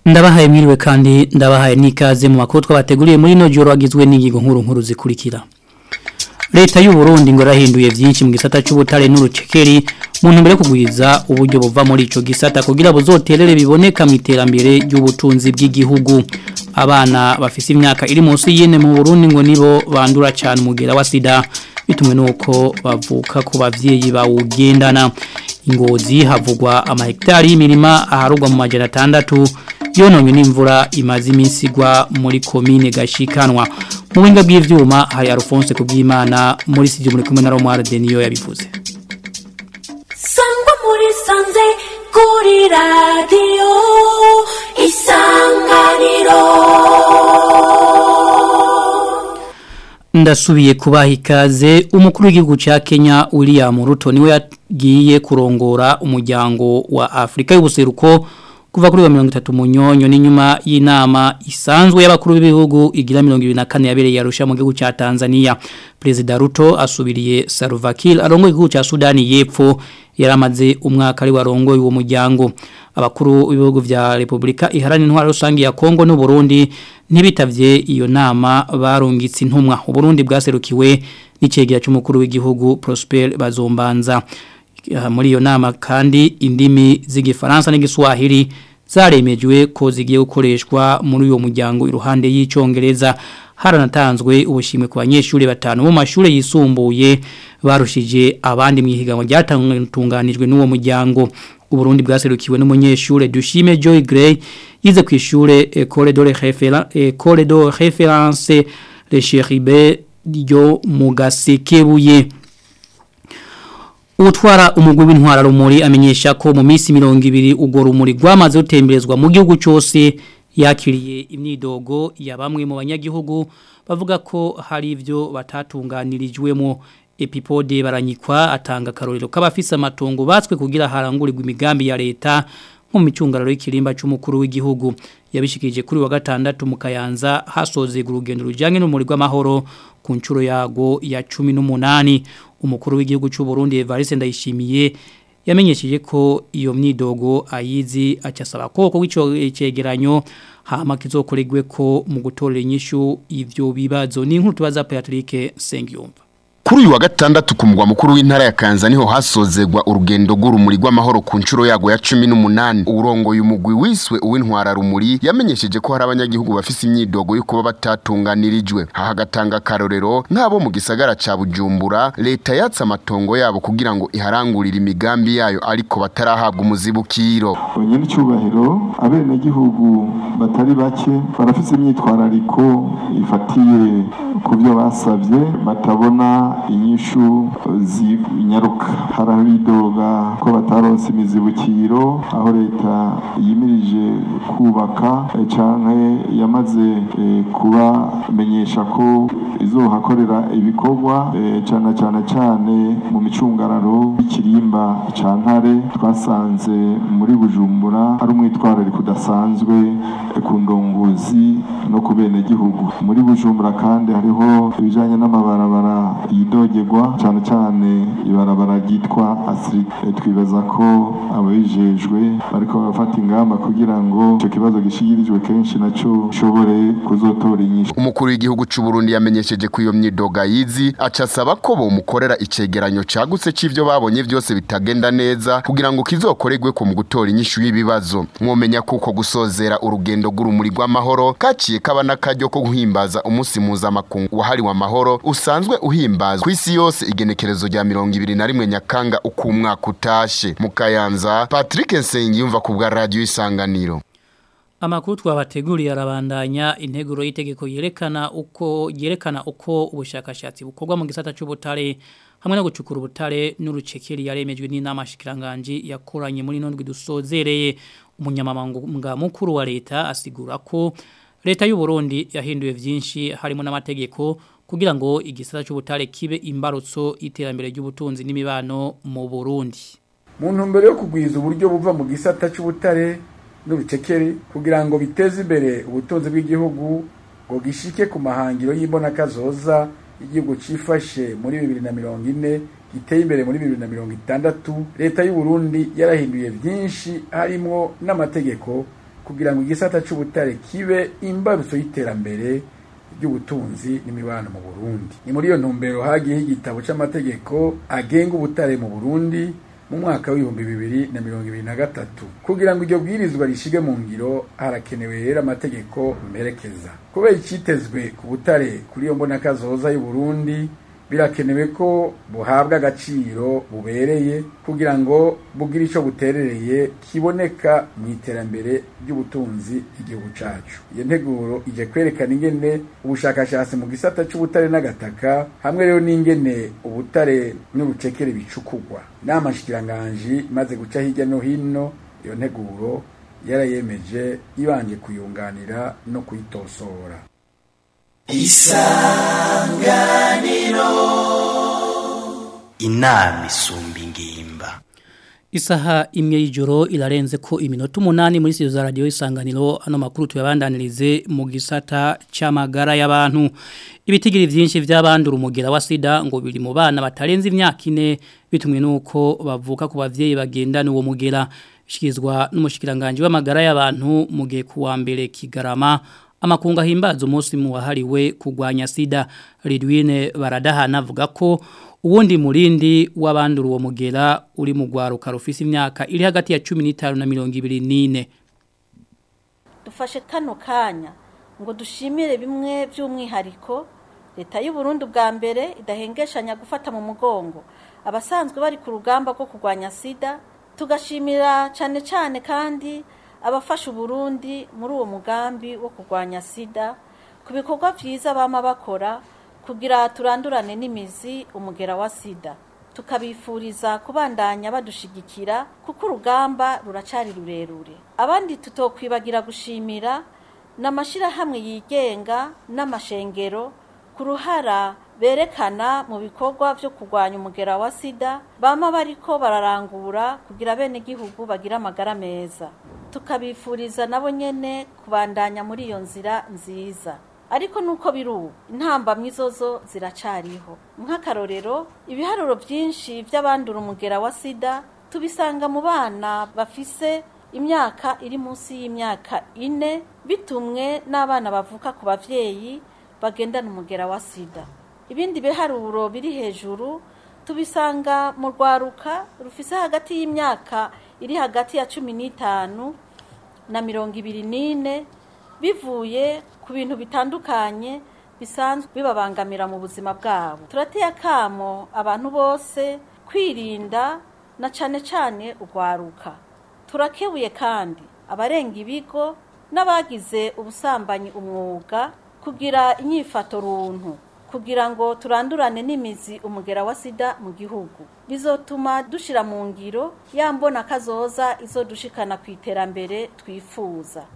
ndabahaye mwiriwe kandi ndabahaye n'ikaze mu makuru twabateguriye muri no joro agizwe n'ingingo nkuru nkuru zikurikira leta y'u Burundi ngo rahinduye byinshi mu gisata cy'ubutare n'urucekeri mu ntumbero yo kugwiza uburyo buva muri ico gisata kugira buzoterere biboneka mu iterambere ry'ubutunzi bw'igihugu abana bafise imyaka iri munsi y'ine mu Burundi ngo nibo bandura cyane umugera wa sida bitumwe nuko bavuka ku bavyeyi bawugendana ingozi havugwa amahegitari y'imirima aharugwa mu majana atandatu yononywe n'imvura imaze iminsi igwa muri komine gashikanwa mu buhinga bw'ivyuma hari Alphonse kubwimana muri studio muri kumwe na Romar Denio yabivuze sangwa muri sanze kuri radio isanganiro ndasubiye kubaha ikaze umukuru w'igihugu cya Kenya William Ruto niwe yagiye kurongora umuryango wa Afrika y'ubuseruko kuva kuri wa 30 munyonyo n'inyuma y'inama isanzwe y'abakuru b'ibihugu igira 24 yabereye yarusha mu gihugu cya Tanzania President Ruto asubiriye Salva Kiir arongoye igihugu cya Sudani y'Epfo yaramaze umwaka ari warongoye uwo muryango abakuru b'ibihugu vya Republika iharana intwara rusangi ya Kongo n'u Burundi ntibitavye iyo nama barungitse intumwa u Burundi bwaserukiwe n'icegera cy'umukuru w'igihugu Prosper Bazombanza muri iyo nama kandi indimi z'igifaransa n'igiswahili zaremejwe ko zigiye gukoreshwa muri uyo muryango iruhande y'icongereza haranatanzwe ubushimwe ku banyeshuri batanu mu mashuri yisumbuye barushije abandi mu ihiganwa ryatunganijwe n'uwo muryango Uburundi bwaserukiwe n'umunyeshure Dushime Joy Gray yize ku ishure École de référence École de référence Le Cheribe ryo mu Gasekebuye Utwara umugwi w'intwara rumuri amenyesha ko mu minsi 200 ugo rumuri rwamaze gutemberezwa mu gihugu cyose yakiriye imyidogo ya bamwe mu banyagihugu bavuga ko hari ivyo batatunganirijwemo epipode baranyikwa atanga karorero k'abafise amatongo batswe kugira harangurirwa imigambi ya leta mu micungararo y'ikirimba cy'umukuru w'igihugu yabishikije kuri wa gatandatu mu Kayanza hasozega urugendo rujanye n'umuri rw'amahoro ku ncuro yago ya 18 umukuru w'igihugu cy'u Burundi Evariste Ndayishimiye yamenyesheje ko iyo myidogo ayizi acasaba koko w'ico cegeranyo hama kizokoregwe ko mu gutorera inyishu ivyo bibazo ni inkuru tubaza Patrick Sengiyumva Kuri uyu wa gatandatu ku mugwa mukuru w'intara ya Kanza niho hasozegwa urugendo rw'urumuri rw'amahoro ku nshuro yago ya 18 urongoye umugwi wiswe uw'intwara rumuri yamenyesheje ko hari abanyagihugu bafise imyidogo yo kuba batatunganirijwe haha gatanga karorero nk'abo mu gisagara ca Bujumbura leta yatse amatongo yabo kugira ngo iharangurire imigambi yayo ariko batarahabwa umuzibukiro nyine icyubahiro abenegihugu batari bake barafise imyitwarariko ifatiye ku byo basabye batabona inyishu zinyaruka harabidoga ko bataronse imizibukiro aho leta yimirije kubaka canke yamaze kubamenyesha ko izohakorera ibikorwa cane cane cane mu micungararo y'ikirimba ca ntare twasanze muri bujumbura ari umwitwarariko udasanzwe ku ndongozi no ku benegihugu muri bujumbura kandi hariho ibijanye n'amabarabara yidogerwa cyane cyane ibarabara ryitwa asiri twibaza ko ababijejwe bariko bafata ingamba kugira ngo icyo kibazo gishigirijwe kenshi naco gishobore kuzotora inyishu umukuru w'igihugu cy'u Burundi yamenyesheje ko iyo myidoga yizi acasaba ko bomukorera icegeranyo cagutse c'ivyo babonye vyose bitagenda neza kugira ngo kizokoregwe ko mu gutora inyishu y'ibibazo mwomenya kuko gusozera urugendo rw'urumuri rw'amahoro kaciye kaba n'akaryo ko guhimbaza umunsi mpuzamakungu wahariwe amahoro usanzwe uhimbazwa kw'isi yose igenekerezo rya mirongo ibiri na rimwe nyakanga uko umwaka utashe mu kayanza patrick nsengiyumva ku bwa radiyo isanganiro Amakuru twabateguriye arabandanya integuro y'itegeko yerekana uko yerekana uko ubushakashatsi bukorwa mu gisata cy'ubutare hamwe no gucukura ubutare n'urucekeri yaremejwe n'inama shikiranganje yakoranye muri nondwi dusozereye umunyamabanga mukuru wa leta asigura ko leta y'u Burundi yahinduye vyinshi harimo n'amategeko kugira ngo igisata cy'ubutare kibe imbarutso iterambere ry'ubutunzi n'imibano mu Burundi mu ntumbero yo kugwiza uburyo buva mu gisata cy'ubutare n'urucekeri kugira ngo biteze imbere ubutunzi bw'igihugu ngo gishike ku mahangiro y'imbonakazoza igihugu cifashe muri bibiri na mirongo ine giteye imbere muri bibiri na mirongo itandatu leta y'u Burundi yarahinduye byinshi harimo n'amategeko kugira ngo igisata c'ubutare kibe imbarutso y'iterambere ry'ubutunzi n'imibano mu Burundi ni muri iyo ntumbero hagiyeho igitabo c'amategeko agenga ubutare mu Burundi mu mwaka w'ibihumbi bibiri na mirongo ibiri na gatatu kugira ngo iryo bwirizwa rishige mu ngiro harakenewe rero amategeko mperekeza kubera icitezwe ku butare kuri iyo mbonakazoza y'u Burundi birakenewe ko buhabwa agaciro bubereye kugira ngo bugire ico buterereye kiboneka mu iterambere ry'ubutunzi igihugu cacu iyo nteguro ije kwerekana ingene ubushakashatsi mu gisata c'ubutare n'agataka hamwe rero n'ingene ubutare n'urucekere bicukugwa n'amashikiranganji maze guca hirya no hino iyo nteguro yarayemeje ibanje kuyunganira no kuyitosora inama isumba ingimba Isaha imwe y'ijoro irarenze ko iminota umunani muri studio za radio isanganiro ano makuru tuyabandanirize mu gisata c'amagara y'abantu ibitigiri vyinshi vy'abandura umugera wa sida ngo biri mu bana batarenze imyaka ine bitumwe nuko bavuka ku bavyeyi bagendana uwo mugera shikizwa n'umushikiranganje w'amagara y'abantu mu gihe kuwa mbere kigarama amakunga himbaza umunsi mu wahariwe kugwanya sida Ridwine baradahana avuga ko uwundi murindi w'abandura uwo mugera uri mu gwaruka rufise imyaka iri hagati ya 15 na 24 dufashe kano kanya ngo dushimire bimwe by'umwihariko leta y'u Burundi bwa mbere idahengeshanya gufata mu mugongo abasanzwe bari ku rugamba rwo kurwanya sida tugashimira cyane cyane kandi abafasha Burundi muri uwo mugambi wo kurwanya sida ku bikorwa byiza bama bakora kugira turandurane n'imizi umugera wa sida tukabifuriza kubandanya badushigikira kuko urugamba ruracari rurerure abandi tutokwibagira gushimira n'amashyirahamwe yigenga n'amashengero ku ruhara berekana mu bikorwa byo kurwanya umugera wa sida bama bariko bararangura kugira bene gihugu bagira amagara meza tukabifuriza nabo nyene kubandanya muri iyo nzira nziza ariko nuko biri ubu intambamyi zozo ziracariho nk'akarorero ibiharuro byinshi by'abandura umugera wa sida tubisanga mu bana bafise imyaka iri munsi y'imyaka ine bitumwe n'abana bavuka ku bavyeyi bagendana umugera wa sida ibindi biharuro biri hejuru tubisanga mu rwaruka rufise hagati y'imyaka iri hagati ya cumi n'itanu na mirongo ibiri n'ine bivuye ku bintu bitandukanye bisanzwe bibabangamira mu buzima bwabo turateye akamo abantu bose kwirinda na cane cane urwaruka turakebuye kandi abarenga ibigo n'abagize ubusambanyi umwuga kugira inyifato runtu kugira ngo turandurane n'imizi umugera wa sida mu gihugu bizotuma dushira mu ngiro yambona kazoza izo dushikana ku iterambere twifuza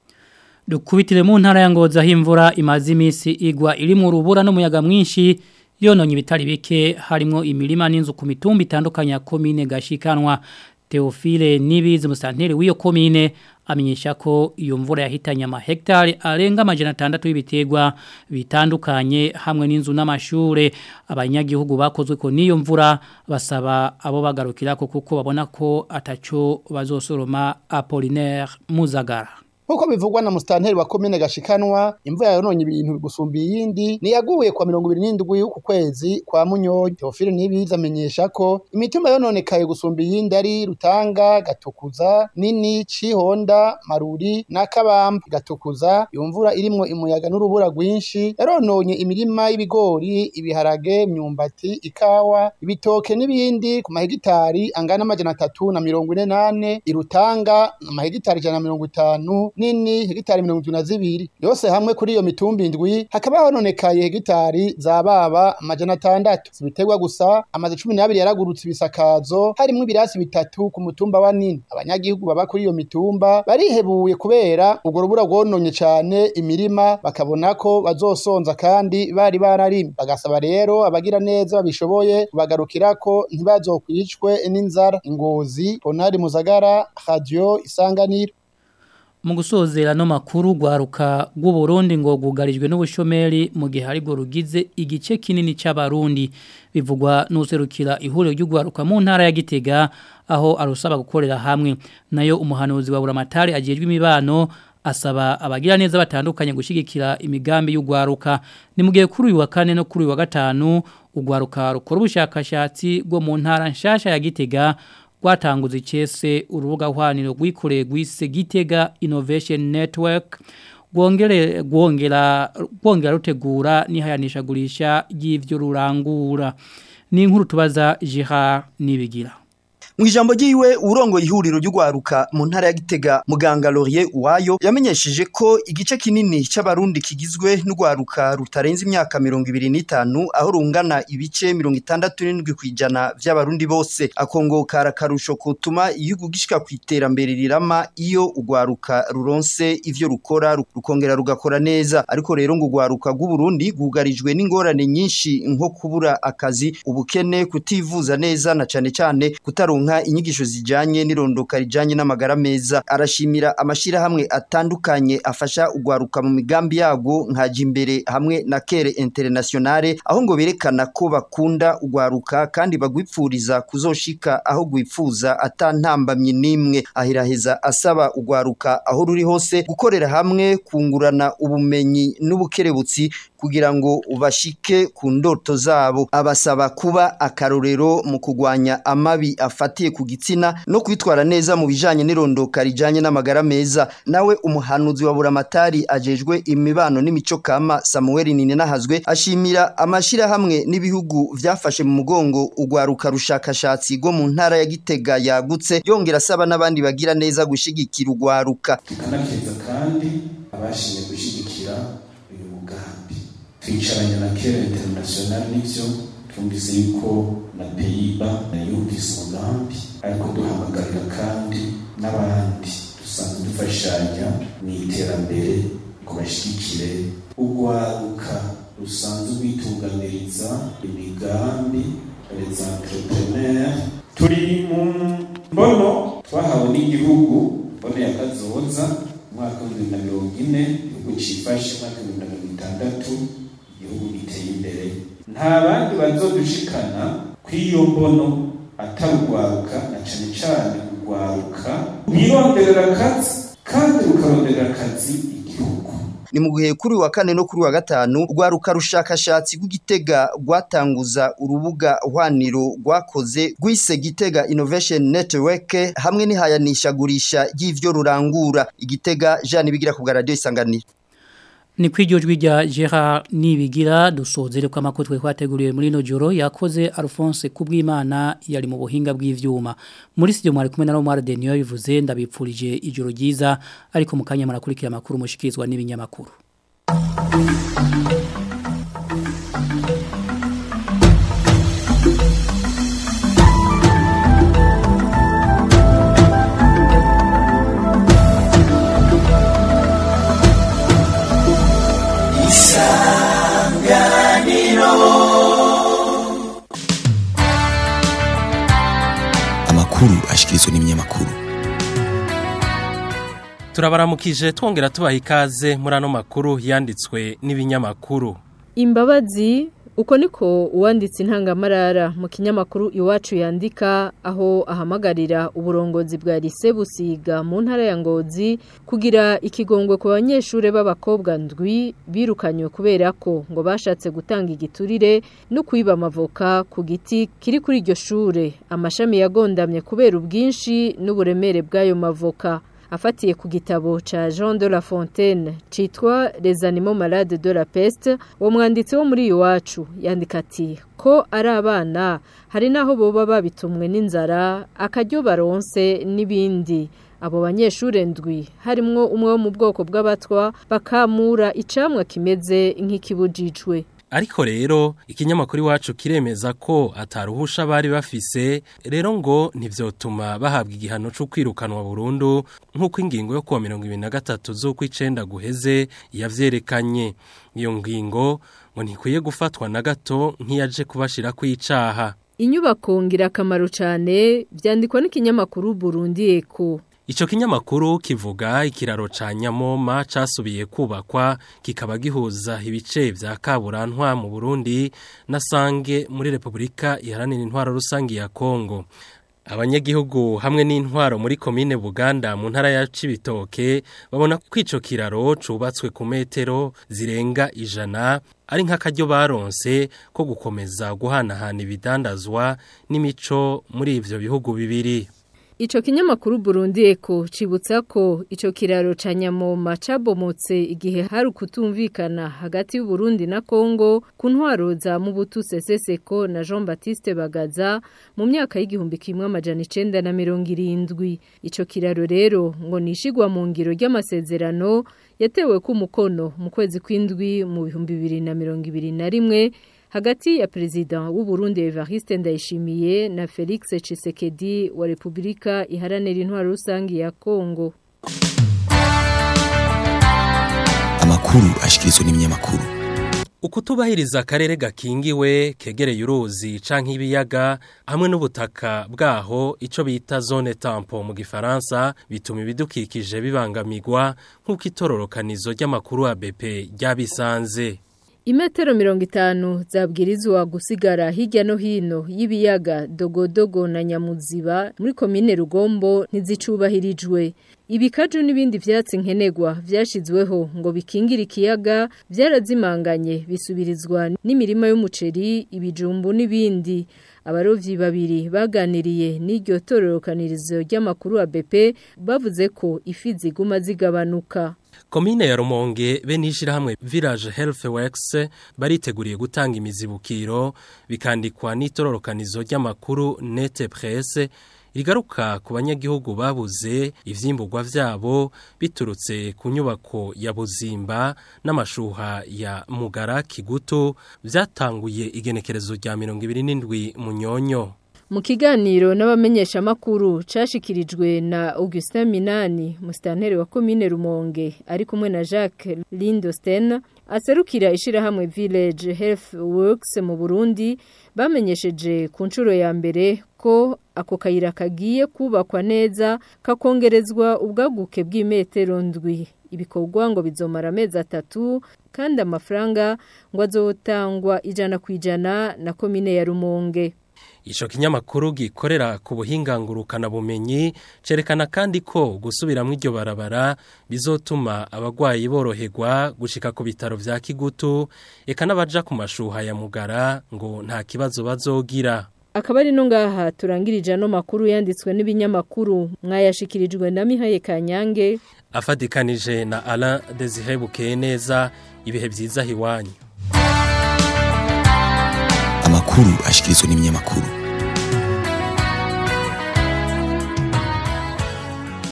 Dukubitire mu ntara ya Ngozi aho imvura imaze iminsi igwa iri mu rubura n'umuyaga mwinshi yononye ibitari bike harimo imirima n'inzu ku mitumba itandukanye ya komine gashikanwa Theophile Nibizi musanteri w'iyo komine amenyesha ko iyo mvura yahitanye ama hectare arenga amajana 6 y'ibiterwa bitandukanye hamwe n'inzu n'amashure abanyagihugu bakozwe ko niyo mvura basaba abo bagarukira ko kuko babona ko ataco bazosoroma Apollinaire Muzagara Nkuko bivugwa na mustanteri wa komine gashikanwa imvura yononye ibintu bigusumba iyindi niyaguye kwa 27 y'uku kwezi kwa Munyonyo Theophile nibiza amenyesha ko imitumba yononekaye gusumba iyindi ari Rutanga Gatukuza Nini Cihonda Maruri na Kabamba Gatukuza iyo mvura irimwo imuyaga n'urubura rwinshi yarononye imirima y'ibigori ibiharage myumbati ikawa ibitoke n'ibindi ku mahegitari angana amajana atatu na mirongo ine nane irutanga amahegitari ijana na mirongo itanu nini hegitari mirongo itatu na zibiri yose hamwe kuri iyo mitumba indwi hakaba hononekaye hegitari za baba amajana atandatu zibiterwa gusa amaze cumi n'abiri yaragurutse ibisakazo harimwo ibirasi bitatu ku mutumba wa nini abanyagihugu baba kuri iyo mitumba barihebuye kubera urwo rubura rwononye cane imirima bakabona ko bazosonza kandi bari bararimye bagasaba rero abagira neza babishoboye kubagarukirako ntibazokwicwe n'inzara ingozi ponari muzagara radio isanganiro mu gusozera no makuru gwaruka rw'uburundi ngo gugarijwe n'ubushomeri mu gihe aribwo rugize igice kinini c'abarundi bivugwa n'userukira ihuriro ry'ugwaruka mu ntara ya Gitega aho arusaba gukorera hamwe nayo umuhanuzi wa buramatari ajejwe imibano asaba abagira neza batandukanye gushigikira imigambi y'ugwaruka ni mugihe kuri uyu wa kane no kuri uyu wa gatanu ugwaruka rukora ubushakashatsi bwo mu ntara nshasha ya Gitega rwatanguza icese urubuga hwaniro rwikoreye gwise Gitega Innovation Network gwongere gwongera gwongera rutegura nihayanisha gurisha y'ivyo rurangura ni inkuru tubaza Gerard Nibigira mu ijambo ry'iwe urongo ihuriro ry'ugwaruka mu ntara ya Gitega muganga Laurier Uwayo yamenyesheje ko igice kinini c'abarundi kigizwe n'ugwaruka rutarenze imyaka 25 aho rungana ibice 67 kwijana vy'abarundi bose akongoka rakarusho kutuma igihugu gishika kwiterambere rirama iyo ugwaruka ruronse ivyo rukora rukongera rugakora neza ariko rero ngo ugwaruka rw'Uburundi gugarijwe n'ingorane nyinshi nko kubura akazi ubukene kutivuza neza na cane cane kutaronka inyigisho zijanye n'irondoka rijanye n'amagara meza arashimira amashirahamwe atandukanye afasha ugwaruka mu migambi yago nkaje imbere hamwe na Kere Internationale aho ngo berekana ko bakunda ugwaruka kandi bagwipfuriza kuzoshika aho gwipfuza atantambamye nimwe ahiraheza asaba ugwaruka aho ruri hose gukorera hamwe kungurana ubumenyi n'ubukerebutsi kugira ngo bashike ku ndoto zabo abasaba kuba akarorero mu kugwanya amabi afatiye ku gitsina no kwitwara neza mu bijanye n'irondoka rijanye n'amagara meza nawe umuhanuzi wa buramatari ajejwe imibano n'imico kama Samuel Ninenahazwe ashimira amashira hamwe n'ibihugu vyafashe mu mugongo ugwaruka rushakashatsi go mu ntara ya Gitega yagutse yongera asaba n'abandi bagira neza gushigikira ugwaruka tukanakeza kandi abashimye gushigikira uyu mugambi twicaranye na kera international n'ivyo twumvise yuko na peyiba yumvise umugambi ariko duhamagarira kandi n'abandi dusanzwe dufashanya mu iterambere ngo bashyigikire urwaruka rusanzwe rwitunganiriza imigambi les entrepreneurs turi mu mbono twahawe n'igihugu mbono ya kazoza umwaka w'ibihumbi na mirongo ine igihugu cifashe umwaka w'ibihumbi na mirongo itandatu igihugu giteye imbere nta bandi bazodushikana kw'iyo mbono atarugwaruka na cane cane urwaruka rwironderera akazi kandi rukaronderera akazi igihugu ni mu gihe kuri wa kane no kuri wa gatanu rwaruka rushakashatsi rw'igitega rwatanguza urubuga hwaniro rwakoze rwise gitega innovation network hamwe n'ihayanishagurisha ry'ivyo rurangura igitega Jean bigira ku radio isanganiro ni kw'iryo jwi rya Gerard Nibigira dusozere ko amakuru twe kwateguriwe muri no joro yakoze Alphonse kubwimana yari mu buhinga bw'ivyuma muri studio mwari kumwe na Romar Denio bivuze ndabipfurije ijoro ryiza ariko mukanya murakurikira amakuru mushikirizwa n'ibinyamakuru amakuru ashikirizwa n'ibinyamakuru turabaramukije twongera tubaha ikaze muri ano makuru yanditswe n'ibinyamakuru imbabazi uko niko uwanditse intangamarara mu kinyamakuru iwacu yandika aho ahamagarira uburongozi bwa lise busiga mu ntara ya ngozi kugira ikigongwe ku banyeshuri b'abakobwa ndwi birukanywe kubera ko ngo bashatse gutanga igiturire no kwiba amavoka ku giti kiri kuri iryo shure amashami yagondamye kubera ubwinshi n'uburemere bw'ayo mavoka afatiye ku gitabo ca Jean de la Fontaine citwa Les animaux malades de la peste uwo mwanditsi wo muri iwacu yandika ati ko ari abana hari naho boba babitumwe n'inzara akaryo baronse n'ibindi abo banyeshure ndwi harimwo umwe wo mu bwoko bw'abatwa bakamura icamwa kimeze nk'ikibujijwe ariko rero ikinyamakuru iwacu kiremeza ko ataruhusha bari bafise rero ngo ntivyotuma bahabwa igihano cyo kwirukanwa burundu nk'uko ingingo yo kuwa mirongo ibiri na gatatu z'uko icenda guheze yavyerekanye iyo ngingo ngo ntikwiye gufatwa na gato nk'iyaje kubashira kw'icaha inyubako ngirakamaro cyane byandikwa n'ikinyamakuru Burundi Eko Ico kinyamakuru kivuga ikiraro ca Nyamoma casubiye kubakwa kikaba gihuza ibice vya Kaburantwa mu Burundi na Sange muri Republika Iharanira Intwaro Rusangi ya Kongo. Abanyagihugu hamwe n'intwaro muri komine Buganda mu ntara ya Cibitoke babona ko ico kiraro cubatswe ku metero zirenga ijana ari nk'akaryo baronse ko gukomeza guhanahana ibidandazwa n'imico muri ivyo bihugu bibiri. Ico kinyamakuru Burundi Eko cibutsa ko ico kiraro ca Nyamoma cabomotse igihe hari ukutumvikana hagati y'u Burundi na Kongo ku ntwaro za Mubutu Seseseko na Jean Baptiste Bagaza mu myaka y'igihumbi kimwe amajana 970 ico kiraro rero ngo nishigwa mu ngiro ry'amasezerano yatewe ku mukono mu kwezi kw'indwi mu bihumbi 2021 hagati ya perezida w'u Burundi Evariste Ndayishimiye na Felix Tshisekedi wa Republika Iharanira Intwaro Rusangi ya Kongo. Amakuru ashikirizwa n'ibinyamakuru. Ukutubahiriza akarere gakingiwe kegereye uruzi canke ibiyaga hamwe n'ubutaka bwaho ico bita zone tampo mu gifaransa bituma ibidukikije bibangamirwa nk'uko itororokanizo ry'amakuru ya BP ryabisanze. Imetero mirongo itanu zabwirizwa gusigara hirya no hino y'ibiyaga dogodogo na nyamuziba muri komine rugombo ntizicubahirijwe ibikaju n'ibindi vyatsi nkenegwa vyashizweho ngo bikingire ikiyaga vyarazimanganye bisubirizwa n'imirima y'umuceri ibijumbu n'ibindi abarovyi babiri baganiriye n'iryo tororokanirizo ry'amakuru wa BP bavuze ko ifi ziguma zigabanuka Komine ya Rumonge be nishirahamwe Village Health Works bariteguriye gutanga imizibukiro bikandikwa n'itororokanizo ry'amakuru Nete Presse rigaruka ku banyagihugu babuze ivyimburwa vyabo biturutse ku nyubako ya Buzimba n'amashuha ya Mugara Kigutu vyatanguye igenekerezo rya 27 munyonyo Mu kiganiro n'abamenyesha makuru cashikirijwe na Augustin Minani mustantere wa commune Rumonge ari kumwe na Jacques Lindosten aserukira ishirahamwe Village Health Works mu Burundi bamenyesheje ku nshuro ya mbere ko ako kayira kagiye kubakwa neza kakongerezwa ubwaguke bw'imetero ndwi ibikorwa ngo bizomara amezi atatu kandi amafaranga ngo azotangwa ijana ku ijana na komine ya Rumonge Ico kinyamakuru gikorera ku buhingangurukana bumenyi cerekana kandi ko gusubiramo iryo barabara bizotuma abagwayi boroherwa gushika ku bitaro vya Kigutu eka n'abaja ku mashuha ya Mugara ngo nta kibazo bazogira Akaba ari no ngaha turangirije no makuru yanditswe n'ibinyamakuru mwayashikirijwe na Mihaye Kanyange afadikanije na Alain Desire Bukeneza ibihe vyiza hiwanyu Amakuru ashikirizwa n'ibinyamakuru.